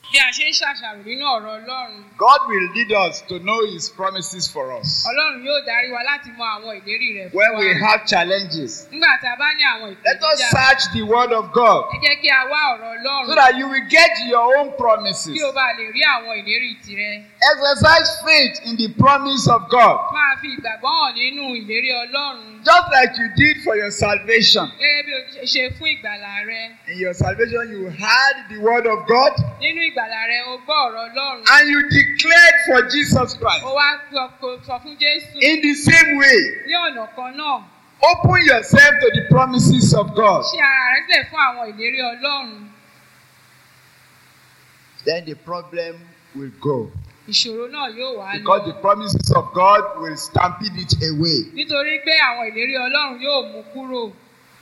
bí a ṣe ń ṣàṣàrò nínú ọ̀rọ̀ ọlọ́run God will lead us to know His promises for us. ọlọ́run yóò darí wa láti mọ àwọn ìlérí rẹ̀ fún When wa we have challenges, nígbà tá a bá ní àwọn let us ìpèníjà search the Word of God ẹ jẹ́ kí a wá ọ̀rọ̀ so ọlọ́run that you will get your own promises. kí o bá lè rí àwọn ìlérí tirẹ̀ Exercise faith in the promise of God, máa fi ìgbàgbọ́ hàn nínú ìlérí ọlọ́run just like you did for your salvation. gẹ́gẹ́ bí o ṣe ṣe fún ìgbàlà rẹ In your salvation, you heard the Word of God nínú ìgbàlà rẹ o gbọ́ ọ̀rọ̀ ọlọ́run and you declared for Jesus Christ. o wá sọ- kò sọ fún jésù In the same way, ní ọ̀nà kan náà open yourself to the promises of God. ṣí ara rẹ sílẹ̀ fún àwọn ìlérí ọlọ́run Then the problem will go. ìṣòro náà yóò wá Because the lọ promises of God will stampede it away. nítorí pé àwọn ìlérí ọlọ́run yóò mú kúrò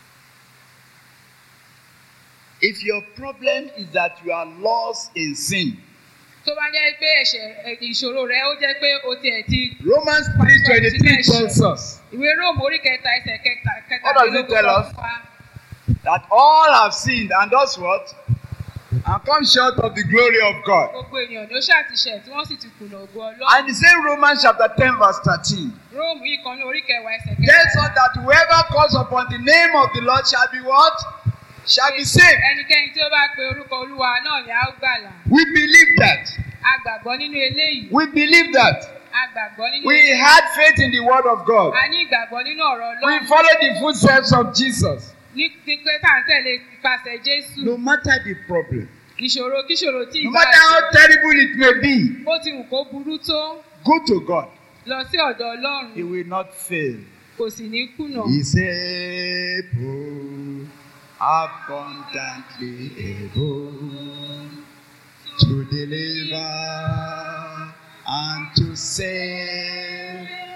If your problem is that you are lost in sin, tó bá jẹ́ pé ẹ̀ṣẹ̀ ẹ̀, ìṣòro rẹ ó jẹ́ pé o tiẹ̀ ti Romans 3:23 tells us ìwé róòmù orí kẹta ẹsẹ̀ kẹta What does it tell kẹtàlélógún us? sọ fún wa. that all have sinned and does what? And come short of the glory of God. gbogbo ènìyàn ló ṣàtìṣẹ̀ tí wọ́n sì ti kùnà ògo ọlọ́run And the same Romans chapter 10, verse 13 róòmù yìí kan ní orí kẹwàá ẹsẹ̀ tells us kẹta that whoever calls upon the name of the Lord shall be what? Shall be saved. ẹnikẹ́ni tí ó bá pe orúkọ olúwa náà ni a ó gbàlà We believe that. a gbàgbọ́ nínú eléyìí We believe that. a gbàgbọ́ nínú We eléyìí had faith in the word of God. a ní ìgbàgbọ́ nínú ọ̀rọ̀ We ọlọ́run follow the footsteps of Jesus. ní ti pé tá à ń tẹ̀lé ipasẹ̀ jésù No matter the problem, ìṣòro kíṣòro tí no ìbá matter how terrible it may be, bó ti wù kó burú tó go to God. lọ sí ọ̀dọ̀ ọlọ́run He will not fail. kò sì ní kùnà He's able, abundantly able to deliver and to save.